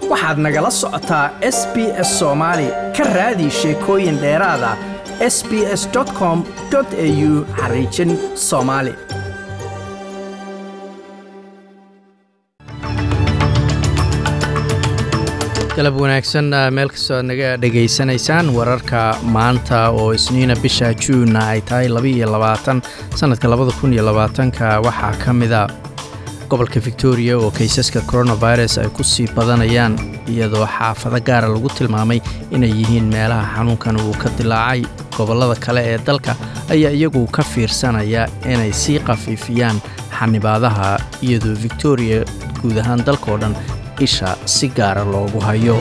waxaad nagala socotaa s b s soomaali ka raadi sheekooyin dheeraada s b s com au xariijin soomaali galab wanaagsan meel kastoo aad naga dhegaysanaysaan wararka maanta oo isniina bisha juunna ay tahay labaiyo labaatan sannadka labada kun iyo labaatanka waxaa ka mida gobolka victoria oo kaysaska coronavirus ay ku sii badanayaan iyadoo xaafado gaara lagu tilmaamay inay yihiin meelaha xanuunkan uu ka dilaacay gobollada kale ee dalka ayaa iyagu ka fiirsanaya inay sii khafiifiyaan xanibaadaha iyadoo victoria guud ahaan dalkao dhan isha si gaara loogu hayo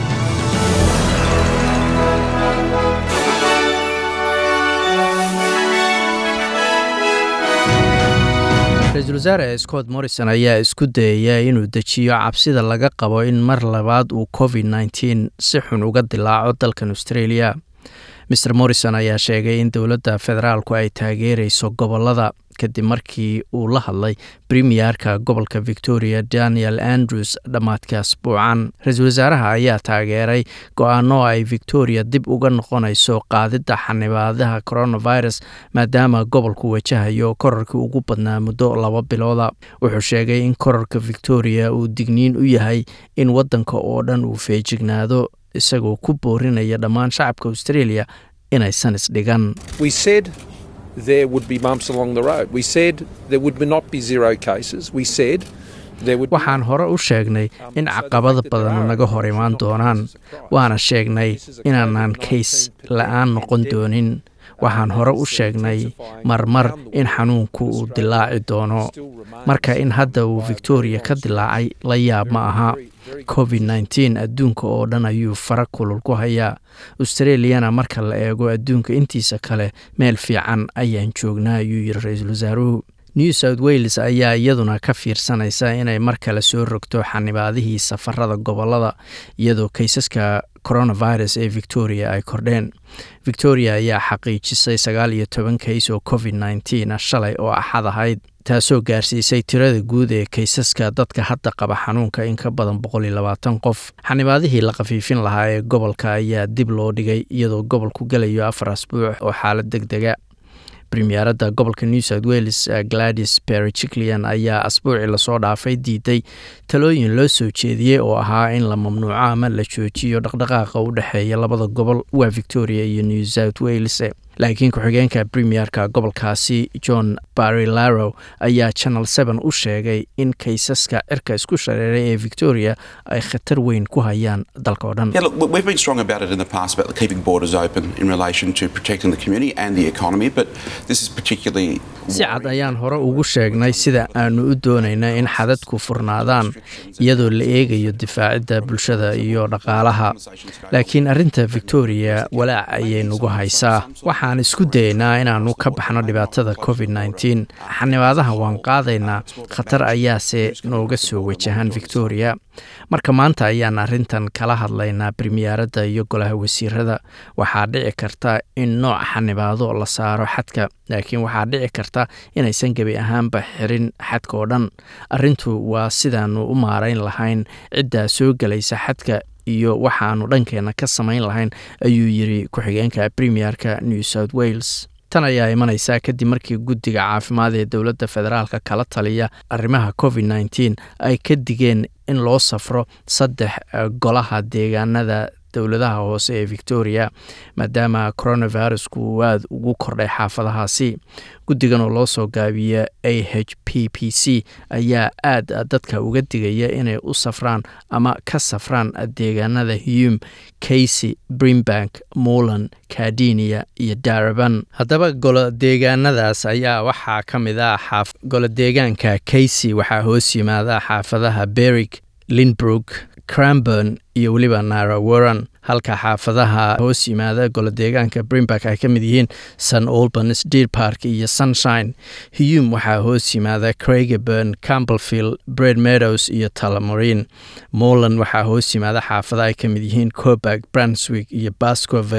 ra-iisul wasaare scott morrison ayaa isku dayaya inuu dejiyo cabsida laga qabo in mar labaad uu covid nteen si xun uga dilaaco dalkan australia mer morrison ayaa sheegay in dowladda federaalku ay taageerayso gobolada kadib markii uu la hadlay premierka gobolka victoria daniel andrews dhammaadka asbuucan ra-iisul wasaaraha ayaa taageeray go-aano ay victoria dib uga noqonayso qaadidda xanibaadaha coronavirus maadaama gobolku wajahayo korarkii ugu badnaa muddo laba bilooda wuxuu sheegay in korarka victoria uu digniin u yahay in waddanka oo dhan uu feejignaado isagoo ku boorinaya dhammaan shacabka australia inaysan isdhigan there would be bumps along the road. We said there would not be zero cases. We said waxaan hore u sheegnay in caqabada badan naga hor imaan doonaan waana sheegnay inaanaan kays la-aan noqon doonin waxaan hore u sheegnay marmar in xanuunku uu dilaaci doono marka in hadda uu victoria ka dilaacay la yaab ma aha covid nteen adduunka oo dhan ayuu fara kulul ku hayaa australiyana marka la eego adduunka intiisa kale meel fiican ayaan joognaa ayuu yiri ra-iisul wasaaruhu new south wales ayaa iyaduna ka fiirsanaysa inay mar kale soo rogto xanibaadihii safarada gobolada iyadoo kaysaska coronavirus ee victoria ay kordheen victoria ayaa xaqiijisay sagaal iyo toban kays oo covid nteen shalay oo axad ahayd taasoo gaarsiisay tirada guud ee kaysaska dadka hadda qaba xanuunka in ka badan boqol iyo labaatan qof xanibaadihii la khafiifin lahaa ee gobolka ayaa dib loo dhigay iyadoo gobolku gelayo afar asbuuc oo xaalad deg dega premieradda gobolka new south wales gladys bericiklian ayaa asbuucii lasoo dhaafay diiday talooyin loo soo jeediyey oo ahaa in la mamnuuco ama la joojiyo dhaqdhaqaaqa u dhexeeya labada gobol waa victoria iyo new south wales laakiin ku-xigeenka premierka gobolkaasi john barilaro ayaa channel seven u sheegay in kaysaska cirka isku shareeray ee victoria ay khatar weyn ku hayaan dalka oo dhan si cad ayaan hore ugu sheegnay sida aanu u doonayna in xadadku furnaadaan iyadoo la eegayo difaacidda bulshada iyo dhaqaalaha laakiin arrinta victoria walaac ayay nagu haysaa waxaan isku dayaynaa inaannu ka baxno dhibaatada covid nteen xanibaadaha waan qaadaynaa khatar ayaase nooga soo wajahan victoria marka maanta ayaan arrintan kala hadlaynaa premieradda iyo golaha wasiirada waxaa dhici karta in nooc xanibaado la saaro xadka laakiin waxaa dhici karta inaysan gebi ahaanba xirin xadka oo dhan arrintu waa sidaannu u maarayn lahayn ciddaa soo gelaysa xadka iyo waxaanu dhankeenna ka samayn lahayn ayuu yiri ku-xigeenka premierka new south wales tan ayaa imanaysaa kadib markii guddiga caafimaad ee dowladda federaalka kala taliya arrimaha covid nteen ay ka digeen in loo safro saddex golaha deegaanada dowladaha hoose ee victoria maadaama coronavirusku uu aada ugu kordhay xaafadahaasi guddigan oo loo soo gaabiya a h p p c ayaa aada dadka uga digaya inay u safraan ama ka safraan deegaanada hume casey brimbank molan cardinia iyo daraban haddaba golo deegaanadaas ayaa waxaa ka mid ah golo deegaanka casey waxaa hoos yimaada xaafadaha berig linbrook cranburn iyo weliba nara warran halka xaafadaha hoos yimaada golodeegaanka brimberg ay ka mid yihiin sun albans deer park iyo sunshine hume waxaa hoos yimaada craigaburn campbellfield bred meadows iyo talamorin moland waxaa hoos yimaada xaafada ay ka mid yihiin coburg brunswick iyo bascovale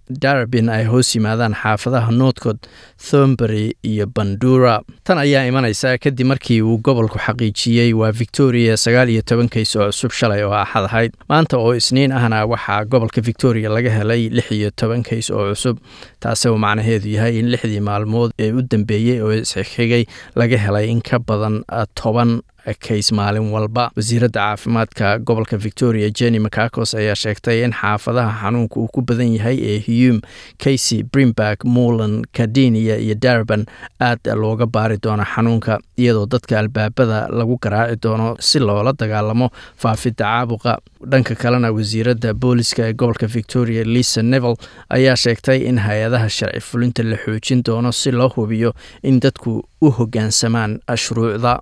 darabin ay hoos yimaadaan xaafadaha northcod thombury iyo bandura tan ayaa imanaysa kadib markii uu gobolku xaqiijiyey waa victoria sagaal iyo toban kays oo cusub shalay oo axad ahayd maanta oo isniin ahna waxaa gobolka victoria laga helay lix iyo toban kays oo cusub taasi oo macnaheedu yahay in lixdii maalmood ee u dambeeyey oo isxigxigay laga helay in ka badan toban kays maalin walba wasiiradda caafimaadka gobolka victoria jenny macacos ayaa sheegtay in xaafadaha xanuunka uu ku badan yahay ee hume casey brimberg mulan cardinia iyo darban aad looga baari doono xanuunka iyadoo dadka albaabada lagu garaaci doono si loola dagaalamo faafidda caabuqa dhanka kalena wasiiradda booliska ee gobolka victoria lisa neville ayaa sheegtay in hay-adaha sharci fulinta la xoojin doono si loo hubiyo in dadku u hoggaansamaan shuruucda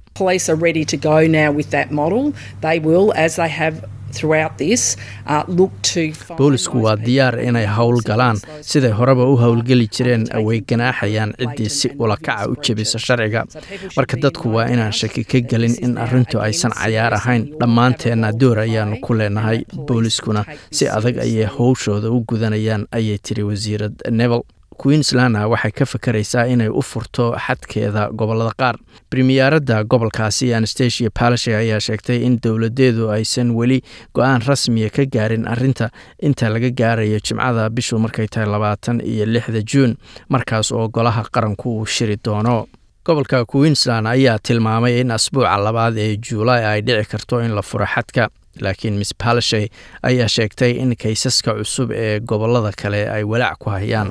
boolisku waa diyaar inay howl galaan siday horeba u howlgeli jireen way ganaaxayaan ciddii si ulakaca u jebisa sharciga marka dadku waa inaan shaki ka gelin in arrintu aysan cayaar ahayn dhammaanteenna door ayaanu ku leenahay booliskuna si adag ayay howshooda u gudanayaan ayay tiri wasiirad nevel queenslandna waxay ka fakaraysaa inay u furto xadkeeda gobolada qaar bremiyaaradda gobolkaasi anastasia palashe ayaa sheegtay in dowladeedu aysan weli go-aan rasmiya ka gaarin arinta inta laga gaarayo jimcada bishu markay tahay labaatan iyo lixda juun markaas oo golaha qaranku uu shiri doono gobolka queensland ayaa tilmaamay in asbuuca labaad ee juulaay ay dhici karto in la furo xadka laakiin miss palashe ayaa sheegtay in kaysaska cusub ee gobolada kale ay walaac ku hayaan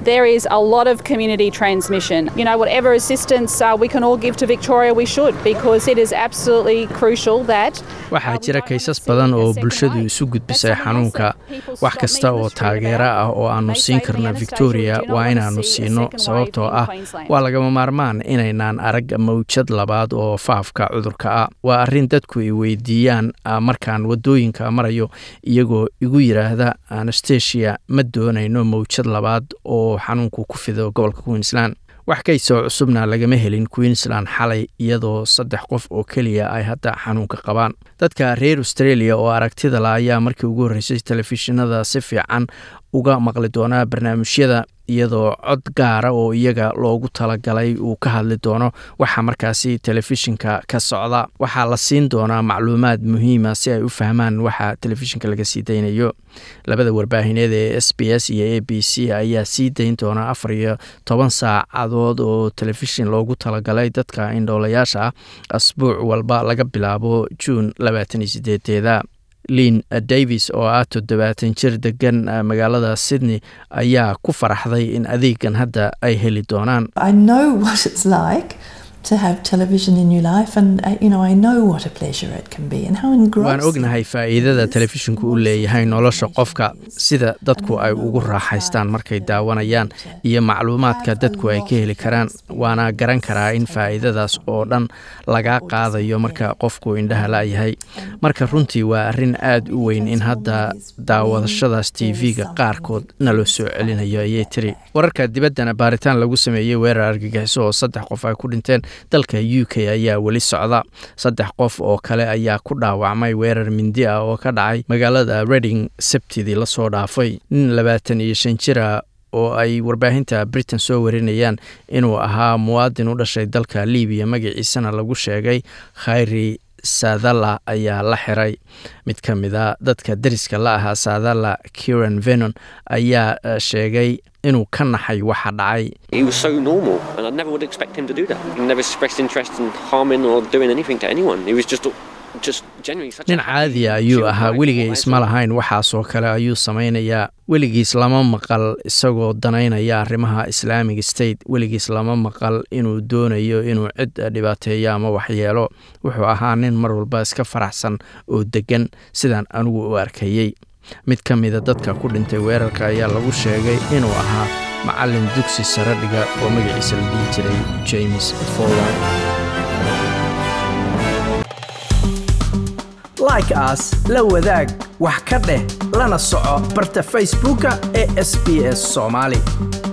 waxaa jira kaysas badan oo bulshadu isu gudbisay xanuunka wax kasta oo taageero ah oo aanu siin karno victoria waa inaannu siino sababtoo ah waa lagama maarmaan inaynaan arag mawjad labaad oo faafka cudurka ah waa arrin dadku ay weydiiyaan markaan wadooyinka marayo iyagoo igu yidhaahda anastasia ma doonayno mawjad labaad oo xanuunku ku fido gobolka queensland wax kaysoo cusubna lagama helin queensland xalay iyadoo saddex qof oo keliya ay hadda xanuunka qabaan dadka reer australia oo aragtida la ayaa markii ugu horreysay telefishinada si fiican uga maqli doonaa barnaamijyada iyadoo cod gaara oo iyaga loogu talagalay uu ka hadli doono waxa markaasi telefishinka ka socda waxaa la siin doonaa macluumaad muhiima si ay u fahmaan waxa telefishinka laga sii daynayo labada warbaahineed ee s b s iyo a b c ayaa sii dayn doona afar iyo toban saacadood oo telefishin loogu talagalay dadka indhoolayaasha ah asbuuc walba laga bilaabo juun labaatan iyo sideedeeda lin davis oo ah toddobaatan jir degan magaalada sydney ayaa ku faraxday in adeegan hadda ay heli doonaan waan ognahay faa'iidada telefishinku u leeyahay nolosha qofka sida dadku ay ugu raaxaystaan markay daawanayaan iyo macluumaadka dadku ay ka heli karaan waana garan karaa in faa'iidadaas oo dhan lagaa qaadayo marka qofku indhaha la'yahay marka runtii waa arrin aad u weyn in hadda daawadashadaas tv-ga qaarkood naloo soo celinayo ayay tiri wararka dibaddana baaritaan lagu sameeyey weerar argagixiso oo saddex qof ay ku dhinteen dalka u k ayaa weli socda saddex qof oo kale ayaa ku dhaawacmay weerar mindi ah oo ka dhacay magaalada reding sabtidii lasoo dhaafay nin labaatan iyo shan jira oo ay warbaahinta britain soo warinayaan inuu ahaa muwaadin u dhashay dalka libiya magaciisana lagu sheegay khayri saadalla ayaa la xiray mid ka mida dadka dariska la ahaa saadalla kiran venon ayaa sheegay inuu ka naxay waxa dhacay nin caadiya ayuu ahaa weligay isma lahayn waxaasoo kale ayuu samaynayaa weligiis lama maqal isagoo danaynaya arrimaha islaamic state weligiis lama maqal inuu doonayo inuu cid dhibaateeyo ama waxyeelo wuxuu ahaa nin mar walba iska faraxsan oo deggan sidaan anigu u arkayey mid ka mida dadka ku dhintay weerarka ayaa lagu sheegay inuu ahaa macallin dugsi sare dhiga oo magaciisa la dhihi jiray james follan like aas la wadaag wax ka dheh lana soco barta facebooka ee sb s soomaali